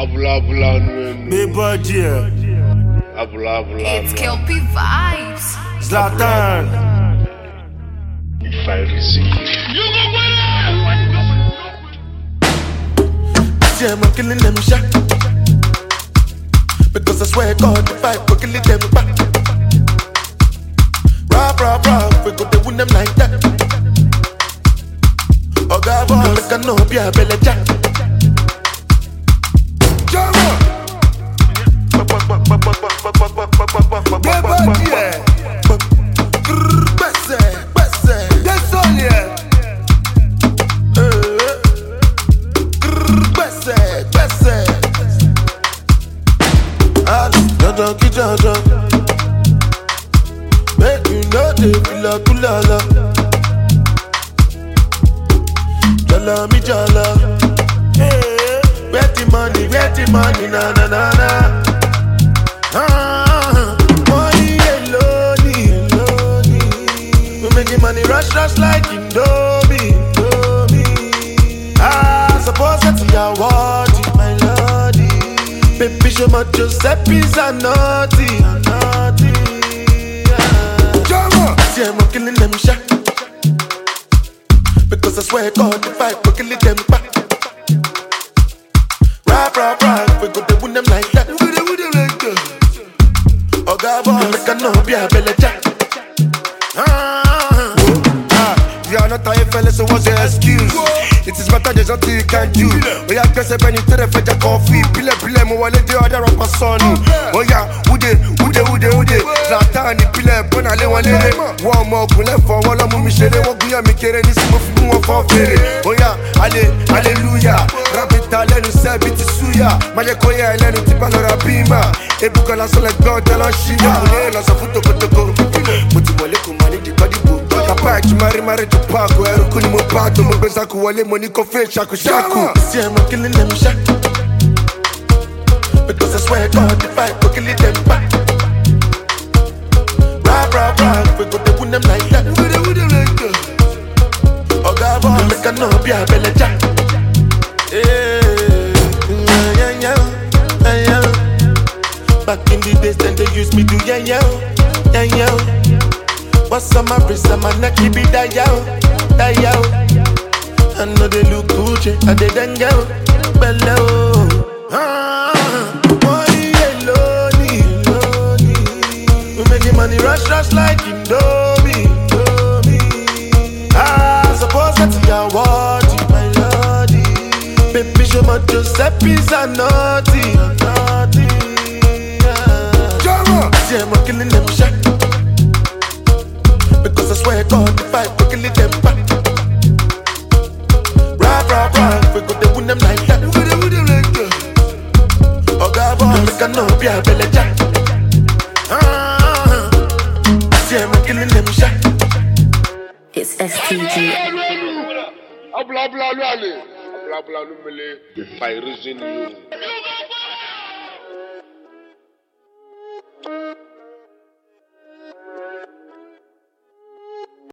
Abula abula nu Big budget, Abula abula It's Kelpie Vibes. Zlatan. See, I'm killing them shot. Because I swear God, the fight, we're killing them back. Rah, rah, rah, we go to win them like that. Oh, God, boy, make a no be a belly jack. Gbèsè, gbèsè, eh. gbèsè, gbèsè. Ali, dandan kí dandan. Make you no dey fila kulala. Jala mi jala. Where the money, where the money, na na na na. Ah, money alone, alone. We making money rush, rush like Indomie, Indomie. Ah, suppose that's your word, my lordy. Baby, show my Giuseppe's a naughty, a naughty. Ah. See, I'm killing them shot. Because I swear God, if I go killing them back. Rap, rap, rap, we go to win them like that. We go to win them like that. Oh God, boy, make a no be a belly jack. Ah. Ah, you are not a fella, so what's your excuse? It is better there's nothing you can do. Oh yeah, guess when you tell the fed coffee, pile pile mo wale de other rapper son. Oh yeah, ude ude ude ude. Zlatan ni pile bona le wọn lere. Wọ́n ọmọ ogun lẹ́fọ̀ wọn lọ́mú mi ṣeré. Wọ́n gúnyàn mi kéré ní sí mo fi mú wọn fọ́ fèrè. Oh yeah, ale hallelujah. Rábìtà lẹ́nu sẹ́bi ti súyà. Má jẹ́ kó yẹ ẹlẹ́nu tí bá lọ ra bímà. Ebúkan lásán lẹ gbọ́ ọ̀tẹ́ lọ ṣíyà. Mo ní lọ sọ fún tokotoko. Mo ti wọlé kò mọ ní dìgbọ́dìgbò. Kapa ẹ̀jú mari mari tó paako. Ẹrú kú ni mo bá tó. Mo gbé sáku wọlé mo ní kó fẹ́ ṣakuṣaku. See, I'm killing them shot. Because I swear God, if I go killing them back. Rap, rap, rap, we go to win them like that. We go to win them like that. Oh God, boy, make a no be a belly jack. Yeah, yeah, yeah, yeah, yeah, yeah. Back in the days, then they used me to yeah, yeah, yeah, yeah. What's on my wrist, on my neck, keep it that yeah, that yeah. I know they look Gucci, I they done go below. Ah, money alone, alone. We making money rush, rush like Indomie, Indomie. Ah, suppose that's your word, my lordy. Baby, show my Giuseppe's a naughty, a naughty. Ah. See, I'm killing them shot. Because I swear God, if I go killing them back. Rap, rap, rap, we go to win them like that. We go to win them like that. Oh God, boy, make a no be a belly jack. Ah, see, I'm killing them shot. It's STG. Abula abula nu ale Abula abula nu mele Fairizin you